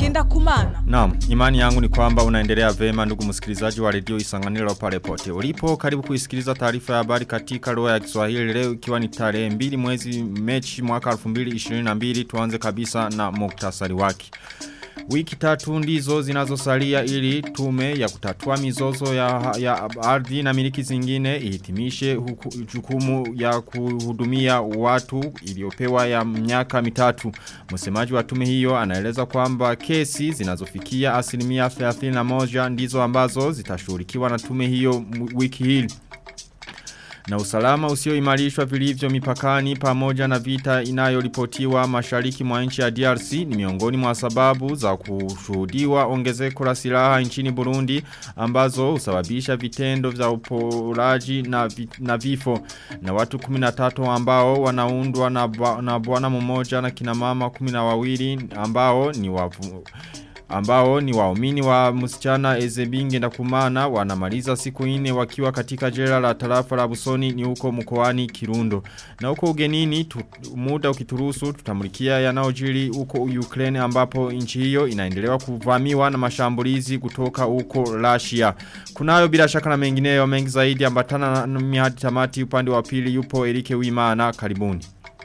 Ngendakumana. Naam, imani yangu ni kwamba unaendelea vema ndugu msikilizaji wa redio Isanganiro pale pote. Ulipo karibu kuisikiliza taarifa ya habari katika lugha ya Kiswahili leo ikiwa ni tarehe 2 mwezi Mechi mwaka 2022 tuanze kabisa na muktasari wake. Wiki tatu ndizo zinazosalia ili tume ya kutatua mizozo ya, ya ardhi na miliki zingine ihitimishe huku, jukumu ya kuhudumia watu iliyopewa ya miaka mitatu. Msemaji wa tume hiyo anaeleza kwamba kesi zinazofikia asilimia 31 ndizo ambazo zitashughulikiwa na tume hiyo wiki hili. Na usalama usioimarishwa vilivyo mipakani pamoja na vita inayoripotiwa mashariki mwa nchi ya DRC ni miongoni mwa sababu za kushuhudiwa ongezeko la silaha nchini Burundi ambazo husababisha vitendo vya uporaji na, vi, na vifo na watu 13 ambao wanaundwa na, na bwana mmoja na kina mama 12 ambao ni wavu ambao ni waumini wa msichana Ezebinge na kumana wanamaliza siku ine wakiwa katika jela la tarafa la Busoni ni huko mkoani Kirundo. Na huko ugenini tu, muda ukituruhusu tutamulikia yanayojiri huko Ukraine ambapo nchi hiyo inaendelewa kuvamiwa na mashambulizi kutoka huko Russia. Kunayo bila shaka na mengineyo mengi zaidi ambatana na mihadi tamati upande wa pili yupo Erike Wimana karibuni.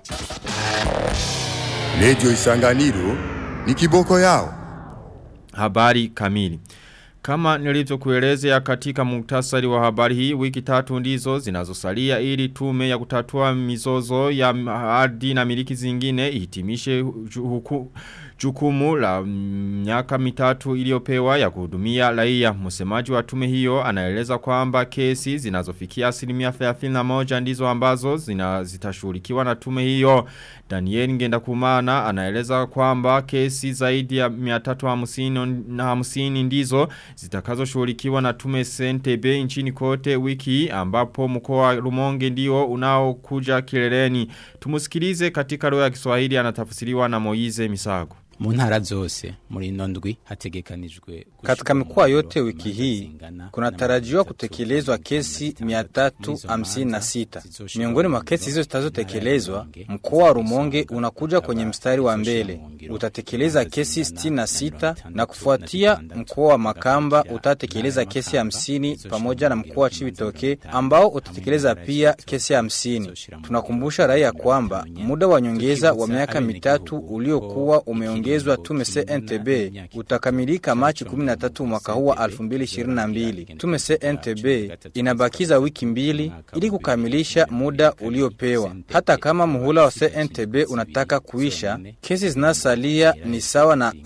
Radio Isanganiro ni kiboko yao. Habari kamili. Kama nilivyokuelezea katika muktasari wa habari hii wiki tatu ndizo zinazosalia ili tume ya kutatua mizozo ya ardhi na miliki zingine ihitimishe huku jukumu la miaka mitatu iliyopewa ya kuhudumia raia. Msemaji wa tume hiyo anaeleza kwamba kesi zinazofikia asilimia 31 ndizo ambazo zina zitashughulikiwa na tume hiyo. Daniel Ngendakumana anaeleza kwamba kesi zaidi ya 350 na 50 ndizo zitakazoshughulikiwa na tume CNTB nchini kote wiki ambapo mkoa wa Rumonge ndio unaokuja kileleni. Tumusikilize katika lugha ya Kiswahili anatafsiriwa na Moize Misago mu ntara zose muri ino ndwi hategekanijwe katika mikoa yote wiki hii kunatarajiwa kutekelezwa kesi 356 miongoni mwa kesi hizo zitazotekelezwa mkoa wa Rumonge unakuja kwenye mstari wa mbele utatekeleza kesi 66 na kufuatia mkoa wa Makamba utatekeleza kesi 50 pamoja na mkoa wa Chibitoke ambao utatekeleza pia kesi 50 tunakumbusha raia kwamba muda wa nyongeza wa miaka mitatu uliokuwa umeongezwa umeongezwa tume CNTB utakamilika Machi 13 mwaka huu wa 2022. Tume CNTB inabakiza wiki mbili ili kukamilisha muda uliopewa. Hata kama muhula wa CNTB unataka kuisha, kesi zinasalia ni sawa na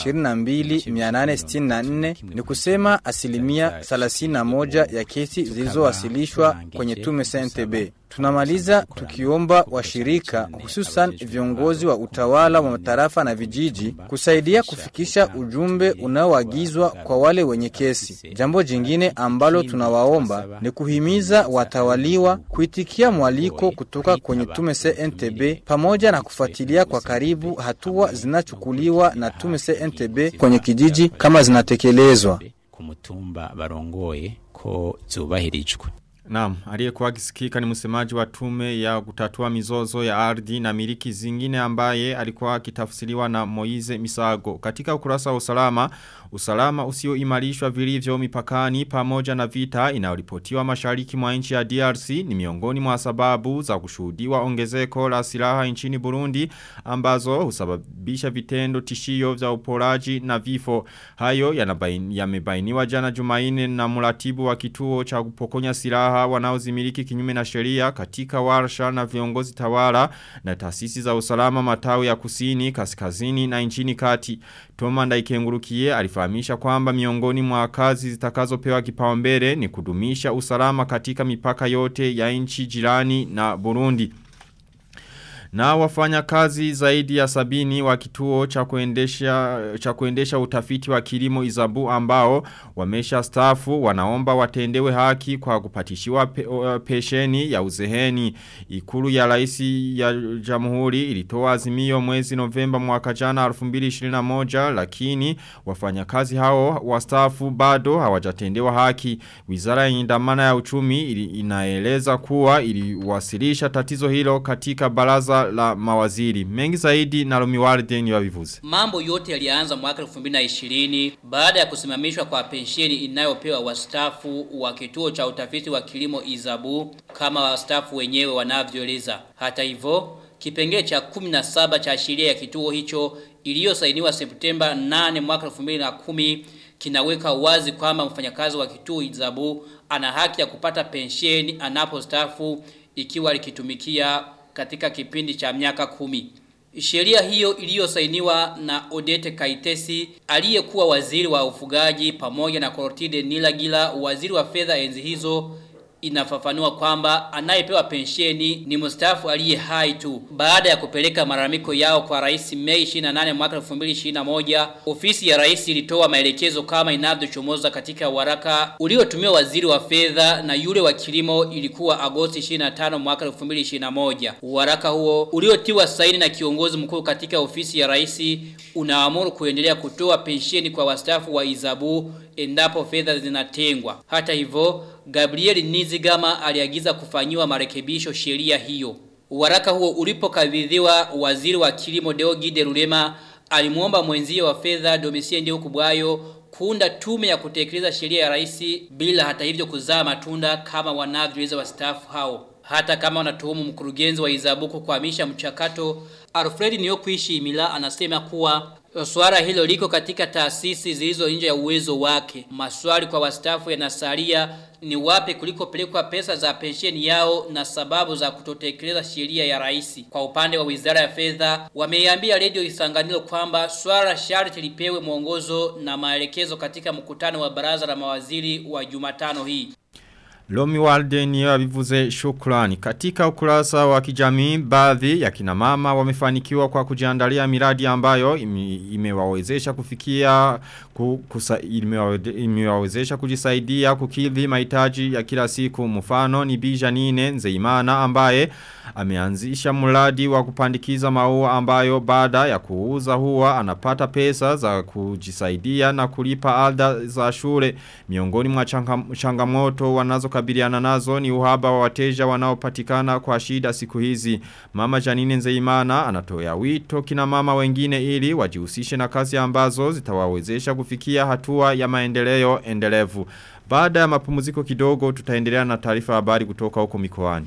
22864 ni kusema asilimia 31 ya kesi zilizowasilishwa kwenye tume CNTB. Tunamaliza tukiomba washirika hususan viongozi wa utawala wa matarafa na vijiji kusaidia kufikisha ujumbe unaoagizwa kwa wale wenye kesi. Jambo jingine ambalo tunawaomba ni kuhimiza watawaliwa kuitikia mwaliko kutoka kwenye tume CNTB pamoja na kufuatilia kwa karibu hatua zinachukuliwa na tume CNTB kwenye kijiji kama zinatekelezwa. Kumutumba barongoye ko zubahirijwe. Naam, aliyekuwa akisikika ni msemaji wa tume ya kutatua mizozo ya ardhi na miliki zingine ambaye alikuwa akitafsiriwa na Moize Misago. Katika ukurasa wa usalama, usalama usioimarishwa vilivyo mipakani pamoja na vita inayoripotiwa mashariki mwa nchi ya DRC ni miongoni mwa sababu za kushuhudiwa ongezeko la silaha nchini Burundi ambazo husababisha vitendo tishio vya uporaji na vifo. Hayo yamebainiwa jana Jumaine na mratibu wa kituo cha kupokonya silaha wanaozimiliki kinyume na sheria katika warsha na viongozi tawala na taasisi za usalama matawi ya kusini, kaskazini na nchini kati. Toma Ndaikengurukiye alifahamisha kwamba miongoni mwa kazi zitakazopewa kipaumbele ni kudumisha usalama katika mipaka yote ya nchi jirani na Burundi. Na wafanya kazi zaidi ya sabini wa kituo cha kuendesha, cha kuendesha utafiti wa kilimo izabu ambao wamesha stafu wanaomba watendewe haki kwa kupatishiwa pe, pesheni ya uzeheni. Ikulu ya raisi ya jamhuri ilitoa azimio mwezi novemba mwaka jana 2021 lakini wafanya kazi hao wa stafu bado hawajatendewa haki. Wizara ya indamana ya uchumi ili, inaeleza kuwa iliwasilisha tatizo hilo katika baraza baraza la mawaziri. Mengi zaidi na Romiwalde ni wavivuze. Mambo yote yalianza mwaka 2020 baada ya kusimamishwa kwa pensheni inayopewa wastaafu wa kituo cha utafiti wa kilimo Izabu kama wastaafu wenyewe wanavyoeleza. Hata hivyo, kipengele cha 17 cha sheria ya kituo hicho iliyosainiwa Septemba 8 mwaka 2010 kinaweka wazi kwamba mfanyakazi wa kituo Izabu ana haki ya kupata pensheni anapostaafu ikiwa likitumikia katika kipindi cha miaka kumi. Sheria hiyo iliyosainiwa na Odete Kaitesi aliyekuwa waziri wa ufugaji pamoja na Clotilde Nilagila waziri wa fedha enzi hizo inafafanua kwamba anayepewa pensheni ni mstaafu aliye hai tu. Baada ya kupeleka malalamiko yao kwa rais Mei 28 mwaka 2021, ofisi ya rais ilitoa maelekezo kama inavyochomoza katika waraka uliotumiwa waziri wa fedha na yule wa kilimo ilikuwa Agosti 25 mwaka 2021. Waraka huo uliotiwa saini na kiongozi mkuu katika ofisi ya rais unaamuru kuendelea kutoa pensheni kwa wastaafu wa Izabu endapo fedha zinatengwa. Hata hivyo, Gabriel Nizigama aliagiza kufanyiwa marekebisho sheria hiyo. Waraka huo ulipokabidhiwa waziri wa kilimo Deogide Rurema alimuomba mwenzie wa fedha Domitien Ndio Kubwayo kuunda tume ya kutekeleza sheria ya rais bila hata hivyo kuzaa matunda kama wanavyoweza wastaafu hao. Hata kama wanatuhumu mkurugenzi wa Izabuku kuhamisha mchakato, Alfred Niyokuishi Imila anasema kuwa Swala hilo liko katika taasisi zilizo nje ya uwezo wake. Maswali kwa wastaafu yanasalia ni wapi kuliko pelekwa pesa za pensheni yao na sababu za kutotekeleza sheria ya rais. Kwa upande wa Wizara ya Fedha, wameiambia Radio Isanganiro kwamba swala sharti lipewe mwongozo na maelekezo katika mkutano wa baraza la mawaziri wa Jumatano hii. Lomi Walde ni wavivuze shukrani. Katika ukurasa wa kijamii baadhi ya kina mama wamefanikiwa kwa kujiandalia miradi ambayo ime- imewawezesha kufikia ku, kusa, imewawede- imewawezesha kujisaidia kukidhi mahitaji ya kila siku mfano ni Bija Nine Nzeimana ambaye ameanzisha mradi wa kupandikiza maua ambayo baada ya kuuza huwa anapata pesa za kujisaidia na kulipa ada za shule miongoni mwa changa- changamoto wanazokabiliana nazo ni uhaba wa wateja wanaopatikana kwa shida siku hizi mama Janine Nzeimana anatoa wito kina mama wengine ili wajihusishe na kazi ambazo zitawawezesha kufikia hatua ya maendeleo endelevu baada ya mapumziko kidogo tutaendelea na taarifa habari kutoka huko mikoani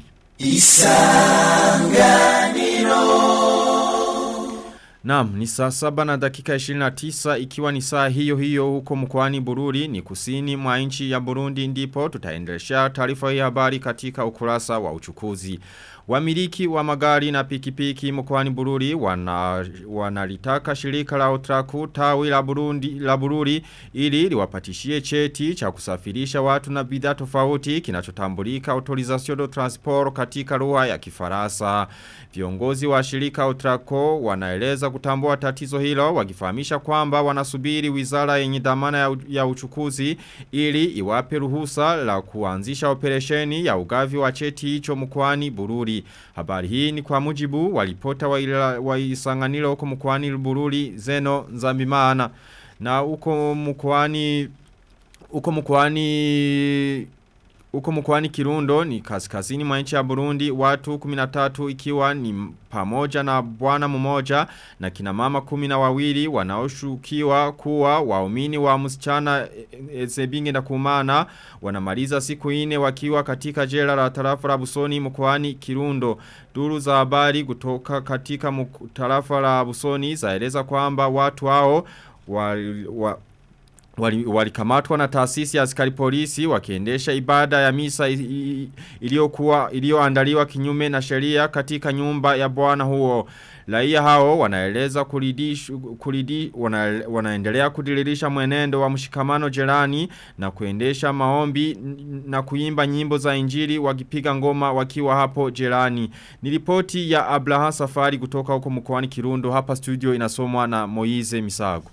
Naam, ni saa saba na dakika 29 ikiwa ni saa hiyo hiyo huko mkoani Bururi ni kusini mwa nchi ya Burundi ndipo tutaendelesha taarifa hii habari katika ukurasa wa uchukuzi. Wamiliki wa magari na pikipiki mkoani Bururi wana, wanalitaka shirika la Otraku tawi la Burundi la Bururi ili liwapatishie cheti cha kusafirisha watu na bidhaa tofauti kinachotambulika autorisation de transport katika lugha ya Kifaransa. Viongozi wa shirika Otraco wanaeleza kutambua tatizo hilo wakifahamisha kwamba wanasubiri wizara yenye dhamana ya, u- ya uchukuzi ili iwape ruhusa la kuanzisha operesheni ya ugavi wa cheti hicho mkoani Bururi. Habari hii ni kwa mujibu wa ripota wa, ila- wa isanganilo huko mkoani Bururi Zeno Nzambimana na huko mkoani huko mkoani Uko mkwani Kirundo ni kaskazini mwa nchi ya Burundi watu 13 ikiwa ni pamoja na bwana mmoja na kina mama 12 wawili wanaoshukiwa kuwa waumini wa msichana Ezebinge na Kumana wanamaliza siku ine wakiwa katika jela la tarafa la Busoni mkwani Kirundo. Duru za habari kutoka katika mku- tarafa la Busoni zaeleza kwamba watu hao wa, wa Wali- walikamatwa na taasisi ya askari polisi wakiendesha ibada ya misa i- i- iliyokuwa iliyoandaliwa kinyume na sheria katika nyumba ya bwana huo. Raia hao wanaeleza kulidish, kulidi, wana, wanaendelea kudiririsha mwenendo wa mshikamano jirani na kuendesha maombi n- na kuimba nyimbo za injili wakipiga ngoma wakiwa hapo jirani. Ni ripoti ya Abraha Safari kutoka huko mkoani Kirundo hapa studio inasomwa na Moize Misago.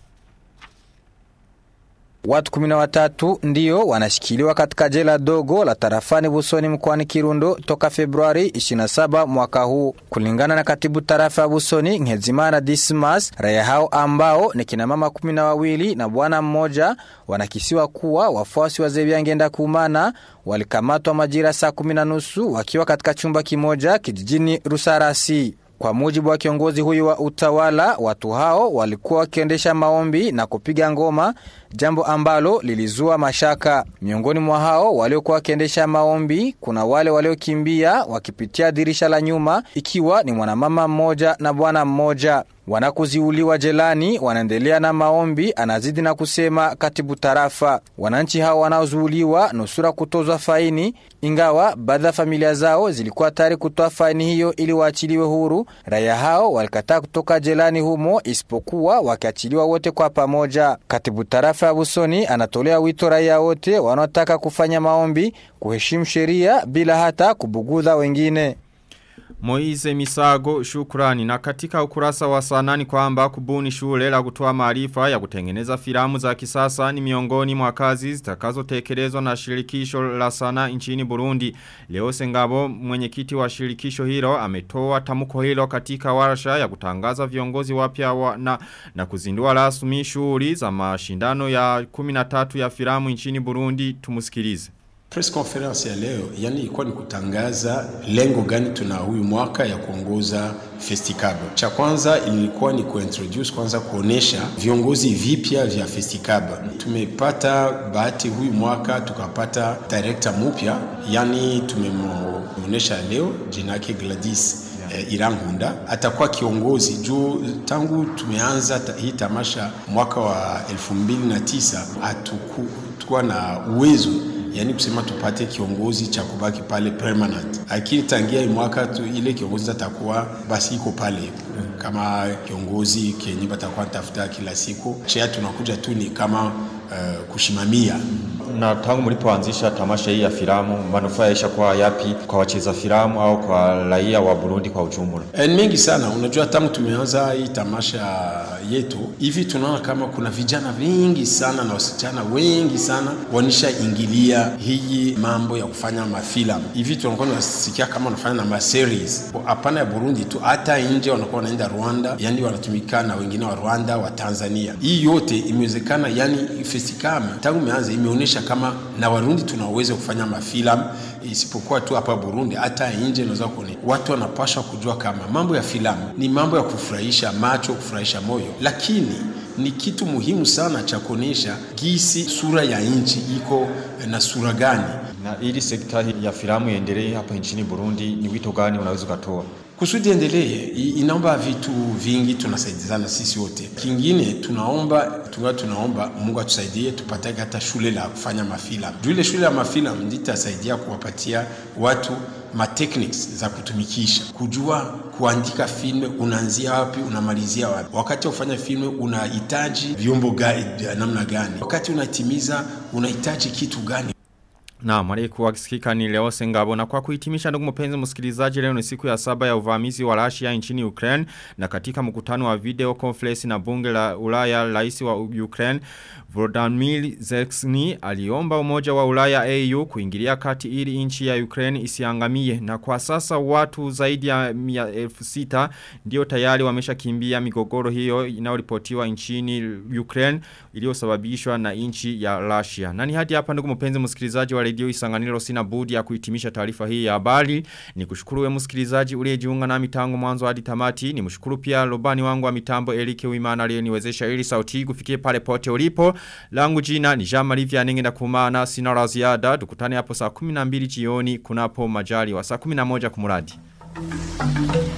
Watu kumi na watatu ndio wanashikiliwa katika jela dogo la tarafani Busoni mkoani Kirundo toka Februari 27 mwaka huu, kulingana na katibu tarafa ya Busoni Ngezimana Dismas. Raia hao ambao ni kina mama kumi na wawili na bwana mmoja wanakisiwa kuwa wafuasi wa Zebiangenda Kumana walikamatwa majira saa kumi na nusu wakiwa katika chumba kimoja kijijini Rusarasi. Kwa mujibu wa kiongozi huyu wa utawala, watu hao walikuwa wakiendesha maombi na kupiga ngoma, jambo ambalo lilizua mashaka. Miongoni mwa hao waliokuwa wakiendesha maombi, kuna wale waliokimbia wakipitia dirisha la nyuma, ikiwa ni mwanamama mmoja na bwana mmoja. Wanakuziuliwa jelani wanaendelea na maombi, anazidi na kusema katibu tarafa. Wananchi hao wanaozuuliwa nusura kutozwa faini, ingawa baadhi ya familia zao zilikuwa tayari kutoa faini hiyo ili waachiliwe huru. Raia hao walikataa kutoka jelani humo, isipokuwa wakiachiliwa wote kwa pamoja. Katibu tarafa ya Busoni anatolea wito raia wote wanaotaka kufanya maombi kuheshimu sheria bila hata kubugudha wengine. Moize Misago shukrani na katika ukurasa wa sanani kwamba kubuni shule la kutoa maarifa ya kutengeneza filamu za kisasa ni miongoni mwa kazi zitakazotekelezwa na shirikisho la sana nchini Burundi. Leo Sengabo mwenyekiti wa shirikisho hilo ametoa tamko hilo katika warsha ya kutangaza viongozi wapya wa na, na kuzindua rasmi shughuli za mashindano ya 13 ya filamu nchini Burundi tumusikilize. Press conference ya leo yani ilikuwa ni kutangaza lengo gani tuna huyu mwaka ya kuongoza Festicab. Cha kwanza ilikuwa ni kuintroduce kwanza kuonesha viongozi vipya vya Festicab. Tumepata bahati huyu mwaka tukapata director mpya, yani tumemuonesha leo jina yake Gladys eh, Irangunda atakuwa kiongozi juu tangu tumeanza ta, hii tamasha mwaka wa 2009 hatukuwa na uwezo yani kusema tupate kiongozi cha kubaki pale permanent, lakini tangia mwaka tu, ile kiongozi atakuwa basi iko pale kama kiongozi kenye batakuwa tafuta kila siku. Chia tunakuja tu ni kama uh, kushimamia na tangu mlipoanzisha tamasha hii ya filamu manufaa yaisha kwa yapi kwa wacheza filamu au kwa raia wa Burundi kwa ujumla? E, ni mengi sana. Unajua, tangu tumeanza hii tamasha yetu hivi tunaona kama kuna vijana wengi sana na wasichana wengi sana wanishaingilia hii mambo ya kufanya mafilamu hivi. Tunakuwa tunasikia kama wanafanya na maseries, hapana ya Burundi tu, hata nje wanakuwa wanaenda Rwanda, yani wanatumika na wengine wa Rwanda, wa Tanzania. Hii yote imewezekana, yani Festicam tangu imeanza imeonyesha kama na Warundi tuna uwezo kufanya mafilamu, isipokuwa tu hapa Burundi, hata nje naweza kuona watu wanapaswa kujua kama mambo ya filamu ni mambo ya kufurahisha macho, kufurahisha moyo, lakini ni kitu muhimu sana cha kuonyesha gisi sura ya nchi iko na sura gani. Na ili sekta ya filamu iendelee hapa nchini Burundi, ni wito gani unaweza ukatoa? kusudi endelee, inaomba vitu vingi, tunasaidizana sisi wote. Kingine tunaomba tunga tunaomba Mungu atusaidie tupate hata shule la kufanya mafilamu. Juu ile shule ya mafilamu ndio itasaidia kuwapatia watu ma techniques za kutumikisha, kujua kuandika filme, unaanzia wapi unamalizia wapi. Wakati wa kufanya filme unahitaji vyombo gani, namna gani? Wakati unatimiza unahitaji kitu gani? Na mwaliku wakisikika ni leo sengabo na kwa kuhitimisha ndugu mpenzi msikilizaji leo ni siku ya saba ya uvamizi wa Russia nchini Ukraine na katika mkutano wa video conference na bunge la Ulaya rais wa Ukraine Volodymyr Zelensky aliomba umoja wa Ulaya AU kuingilia kati ili nchi ya Ukraine isiangamie na kwa sasa watu zaidi ya 1600 ndio tayari wameshakimbia migogoro hiyo inayoripotiwa nchini Ukraine iliyosababishwa na nchi ya Russia. Nani hadi hapa ndugu mpenzi msikilizaji wa redio Isanganiro sina budi ya kuhitimisha taarifa hii ya habari. Ni kushukuru we msikilizaji uliyejiunga na mitango mwanzo hadi tamati. Ni mshukuru pia lobani wangu wa mitambo Elike Wimana aliyeniwezesha ili sauti kufikie pale pote ulipo. Langu jina ni Jean Marie Vianenge na kumana sina la ziada. Tukutane hapo saa 12 jioni kunapo majali wa saa 11 kumuradi. Thank you.